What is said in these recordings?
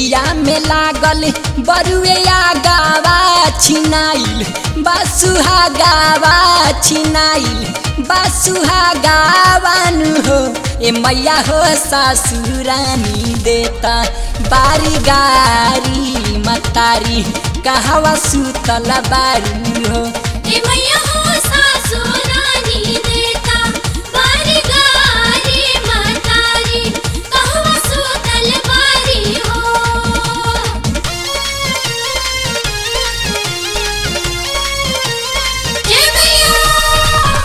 देहिया में लागल बरुआ गावा छिनाइल बासुहा गावा छिनाइल बासुहा गावानु हो ए मैया हो सासुरानी देता बारी गारी मतारी कहवा सुतल बारू हो ए मैया हो सासु रानी देता बारी गारी मतारी कहवा सुतल बारी हो जय मैया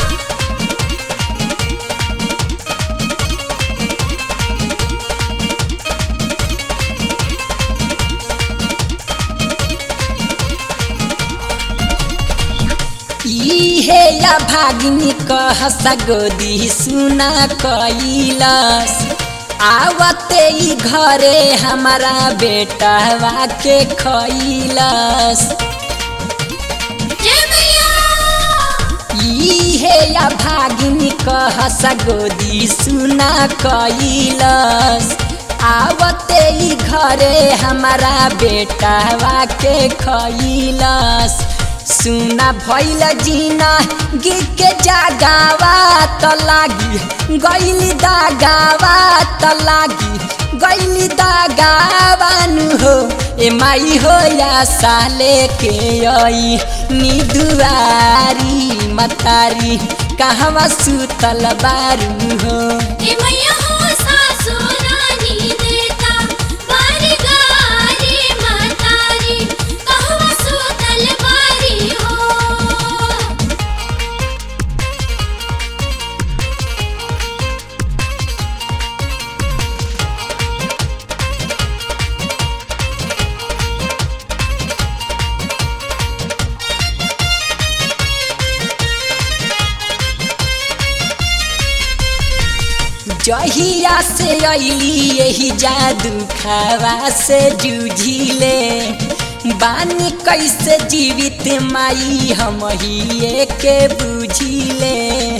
इहे या भागिनी कह सगोदी सुना कैलस आवते ई घरे हमारा बेटवा के खैलस जय मैया इहे या भागिनी कह सगोदी सुना कैलस आवते ई घरे हमारा बेटवा के खैलस सुना भैल जीना गिर के जागावा त लागी गैली दागावा त लागी गैली दागावानु हो ए माई हो या साले के आई निदुआरी मतारी कहवा सुतल बारू हो ए मैया हो सासु रानी देता बारी गारी मतारी कहवा सुतल बारी हो जहिया से अली यही जादू खावा से जूझिले बानी कैसे जीवित माई हम ही के बुझिले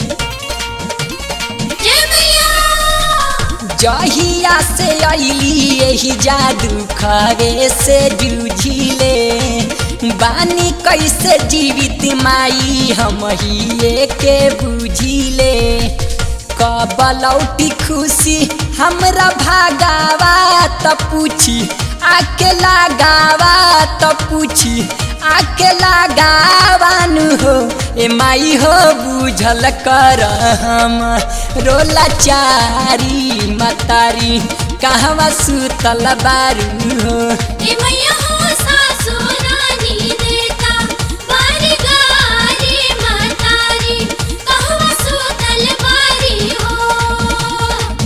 जय मैया जहिया से अली यही जादू खावे से जूझिले बानी कैसे जीवित माई हम ही के बुझिले कबलौटी खुशी हमरा भागावा त पूछी आके लगावा त पूछी आके लगावानु हो ए माई हो बुझल कर हम रोला चारी मतारी कहवा सुतल बारू हो ए मैया हो सासु रानी देता बारी गारी मतारी कहवा सुतल बारी हो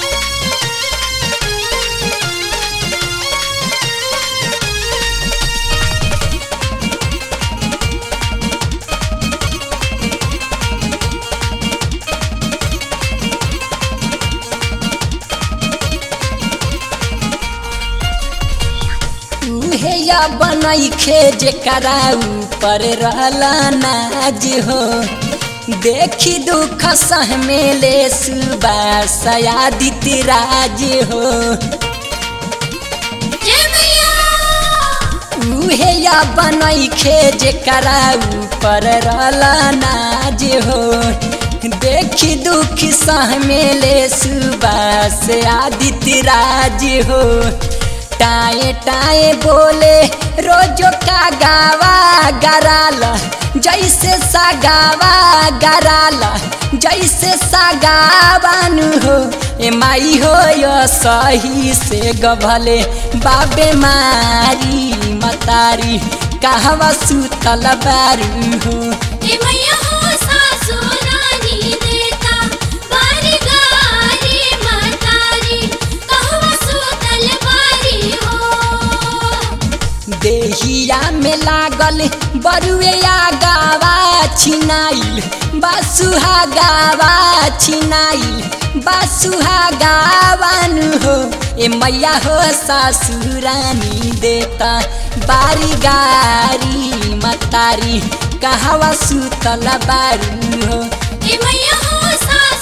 उहे या बनैखे जेकरा ऊपर रहला नाज हो देखी दुख सहमेले सुबास आदित राज हो जय मैया उहे या बनैखे जेकरा ऊपर रहला नाज हो देखी दुख सहमेले सुबास आदित राज हो टाए टाए बोले रोजो का गावा गराला जैसे सागावा गराला जैसे सागावानु हो ए माई हो यो सही से गभले बाबे मारी मतारी कहवा सुतल बारू हो ए मैया हो सासु रानी देता बारी गारी मतारी कहवा सुतल बारी हो देहिया में लागल बरुआ गावा छिनाइल बासुहा गावा छिनाइल बासुहा गावानु हो ए मैया हो सासुरानी देता बारी गारी मतारी कहवा सुतल बारू हो ए मैया हो सासु